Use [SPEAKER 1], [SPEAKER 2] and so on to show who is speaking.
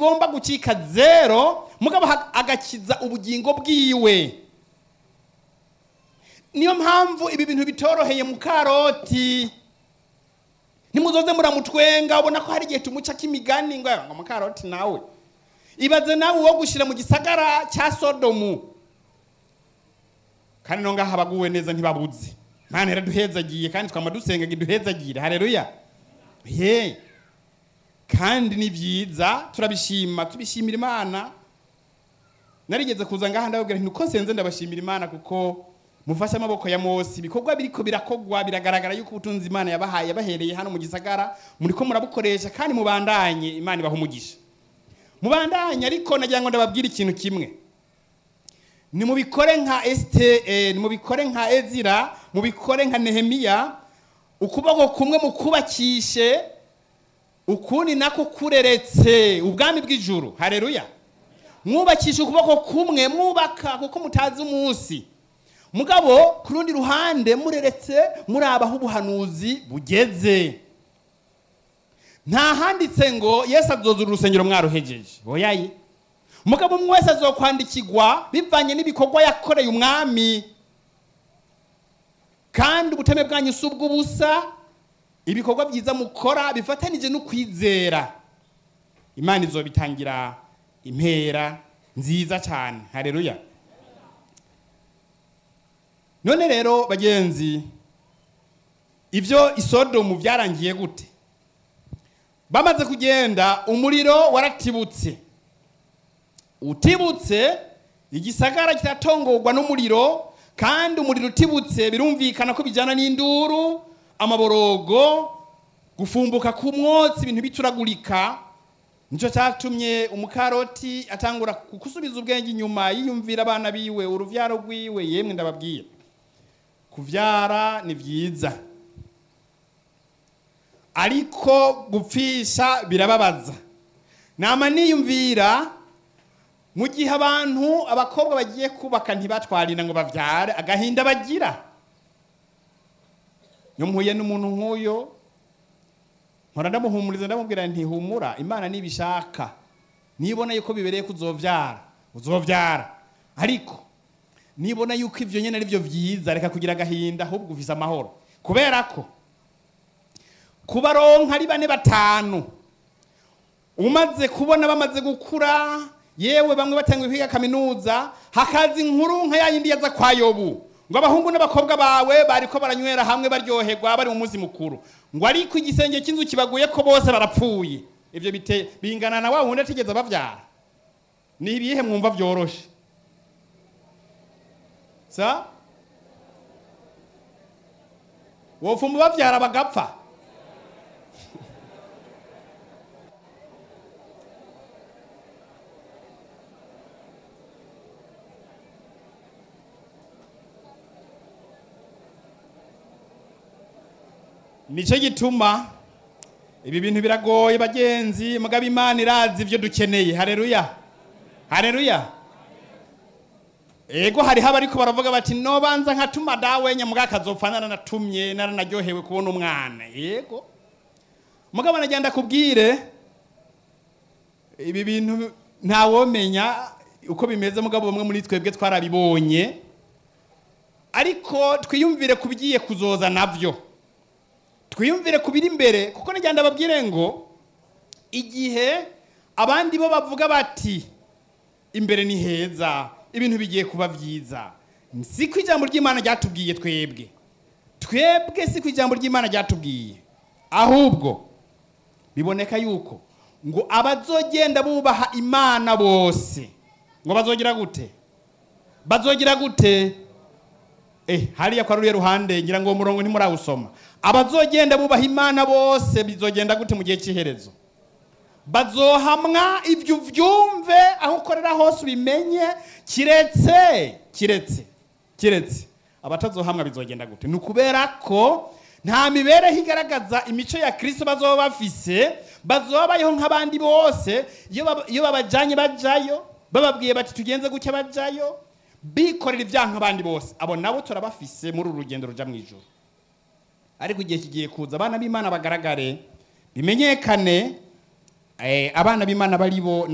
[SPEAKER 1] agomba gucika zero mugabo ha- agakiza ubugingo bwiwe niyo mpamvu ibi bintu bitoroheye mu karoti ntimuzoze muramutwenga ubona ko hari igihe tumucako imigani ngo ngo mu karoti nawe ibaze nawe uwo gushyira mu gisagara cya sodomu kandi no ngaha abaguwe neza ntibabuze mana yaraduhezagiye kandi twama dusenga ngo iduhezagire hareruya ye kandi ni byiza turabishima tubishimira imana narigeze kuza ngaha ndababwira nti uko nsenze ndabashimira imana kuko mufashe amaboko ya mose ibikorwa biriko birakogwa biragaragara yuko ubutunzi imana yabahaye yabahereye hano mu gisagara muriko murabukoresha kandi mubandanye imana ibaha umugisha mubandanye ariko nagira ngo ndababwire ikintu kimwe nimubikore nka esite nimubikore nka ezira mubikore nka nehemiya ukuboko kumwe mukubakishe ukundi nako kureretse ubwami bw'ijuru hareruya mwubakisha ukuboko kumwe mwubaka kuko mutazi umunsi mugabo ku rundi ruhande mureretse muraba aho ubuhanuzi bugeze nta handitse ngo yesu azozura urusengero mwaruhejeje oyaye mugabo umwe wese azokwandikirwa bivanye n'ibikorwa yakoreye umwami kandi ubuteme bwanyu si ubw'ubusa ibikorwa byiza mukora bifatanije no kwizera imana izobitangira impera nziza cyane hareruya none rero bagenzi ibyo isodomu byarangiye gute bamaze kugenda umuriro waratibutse utibutse igisagara kiratongorwa n'umuriro kandi umuriro utibutse birumvikana ko bijyana n'induru amaborogo gufumbuka ku mwotsi ibintu bituragurika nicyo cyatumye umukaroti atangura gusubiza ubwenge inyuma yiyumvira abana biwe uruvyaro rwiwe yemwe ndababwira kuvyara ni byiza ariko gupfisha birababaza nama niyumvira mu gihe abantu abakobwa bagiye kubaka ntibatwarira ngo bavyare agahinda bagira iyo mpuye n'umuntu nk'uyo nkora ndamuhumuriza ndamubwira nti humura imana nibishaka nibona yuko bibereye ko uzovyara uzovyara ariko nibona yuko ivyo nyene ari byo vyiza reka kugira agahinda ahubwo ufise amahoro kubera ko kubaronka ari bane batanu umaze kubona bamaze gukura yewe bamwe batangiye kwiga kaminuza hakaza inkuru nka yayindi yaza kwa yobu ngo abahungu n'abakobwa bawe bariko baranywera hamwe baryoherwa bari mu munsi mukuru ngo ariko igisenge cy'inzu kibaguye ko bose barapfuye ivyo bite bingana na wa wundi atigeze bavyara ni ibihe mwumva vyoroshe sa wofuma bavyara bagapfa nicyo gituma ibi bintu biragoye bagenzi mugabo imana irazi ibyo dukeneye hareruya hareruya ego hariho abariko baravuga bati nobanza nkatuma dawe nyamuga akazopfa naranatumye naranaryohewe kubona umwana yego mugabo nagenda kubwire ibi bintu ntawomenya uko bimeze mugabo bamwe muri twebwe twarabibonye ariko twiyumvire ku bigiye kuzoza navyo twiyumvire ku biri imbere kuko nagenda babwire ngo igihe abandi bo bavuga bati imbere ni heza ibintu bigiye kuba byiza si ko ijambo ry'imana ryatubwiye twebwe twebwe si ko ijambo ry'imana ryatubwiye ahubwo biboneka yuko ngo abazogenda bubaha imana bose ngo bazogira gute bazogira gute eh hariya kwa ruriya ruhande ngira ngo uwo murongo ntimurawusoma abazogenda bubaha imana bose bizogenda gute mu gihe cy'iherezo bazohamwa ibyo uvyumve aho ukorera hose ubimenye kiretse kiretse kiretse abatazohamwa bizogenda gute ni ukubera ko nta mibereho igaragaza imico ya kirisito bazoba bafise bazoba bayeho nk'abandi bose iyo baba- iyo babajanye bajayo bababwiye bati tugenze gutya bajayo bikorera ibyaha nk'abandi bose abo nabo turabafise muri uru rugendo ruja mu ijoro ariko igihe kigiye kuza abana b'imana bagaragare bimenyekane eh, abana b'imana bari bo